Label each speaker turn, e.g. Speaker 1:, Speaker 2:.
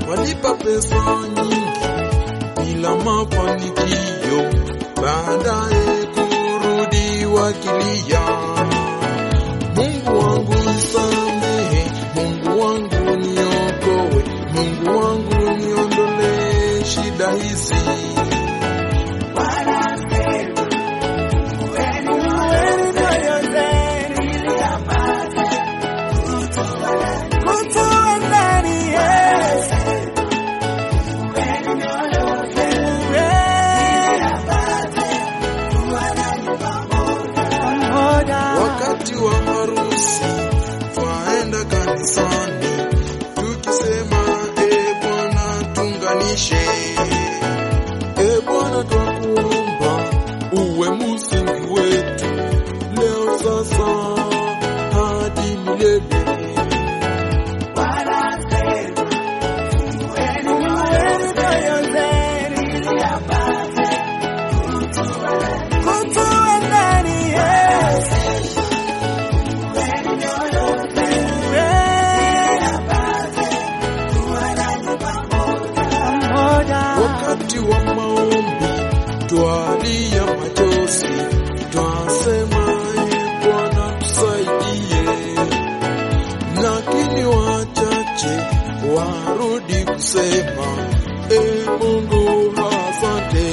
Speaker 1: walipa pesa nyingi bila mafanikio, baadaye kurudi wakilia, Mungu wangu nisamehe, Mungu wangu niokoe, Mungu wangu niondolee shida hizi. Wakati wa harusi twaenda kanisani tukisema, e Bwana tunganishe, e Bwana twakuomba uwe msingi wetu leo sasa hadi milele. Wakati wa maombi twalia machozi, twasema e Bwana tusaidie, lakini wachache warudi kusema e Mungu asante.